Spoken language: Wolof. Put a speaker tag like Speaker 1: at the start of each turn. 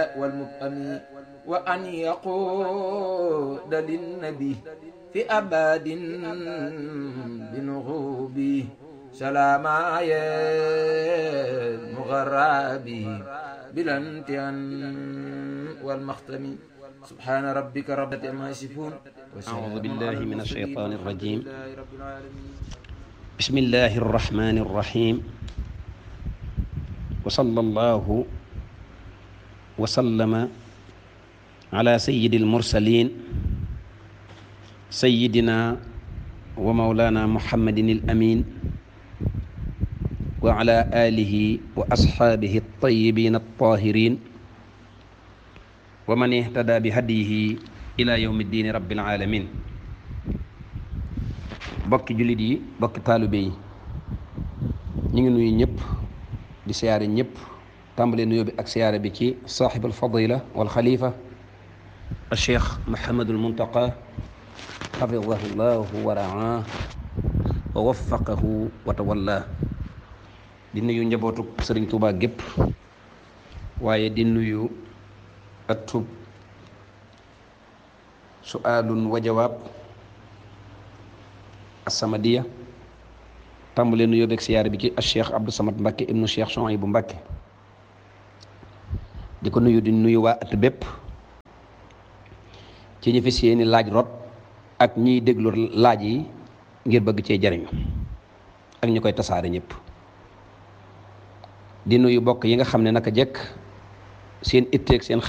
Speaker 1: والمبأم وأن يقود للنبي في أباد بنغوبه سلام المغرابي بلا امتحان والمختم سبحان ربك رب ما يصفون
Speaker 2: أعوذ بالله من الشيطان الرجيم بسم الله الرحمن الرحيم وصلى الله وسلم على سيد المرسلين سيدنا ومولانا محمد الأمين وعلى آله وأصحابه الطيبين الطاهرين ومن اهتدى بهديه إلى يوم الدين رب العالمين bokki jullit yi bokki taalibe yi ñu ngi nuyu ñëpp di siyaare ñëpp tàmbale nuyoo bi ak siyaare bi ci saaxibul fadila wal xalifa al cheikh Mouhamadul Muntaqa xafidahu llahu wa raa wa waffaqahu wa tawalla di nuyu njabootu sëriñ Tuubaa gépp waaye di nuyu atub suaalun wa jawaab assamadiya tàmbale nuyoo beeg siyaare bi ci al cheikh Abdou Samad Mbacke ibnu cheikh Souhaïbou Mbacke di ko nuyu di nuyu waa at bépp ci ñi fi seeni laaj rot ak ñiy déglu laaj yi ngir bëgg cee jariñu ak ñu koy tasaare ñëpp di nuyu bokk yi nga xam ne naka jekk seen itteeg seen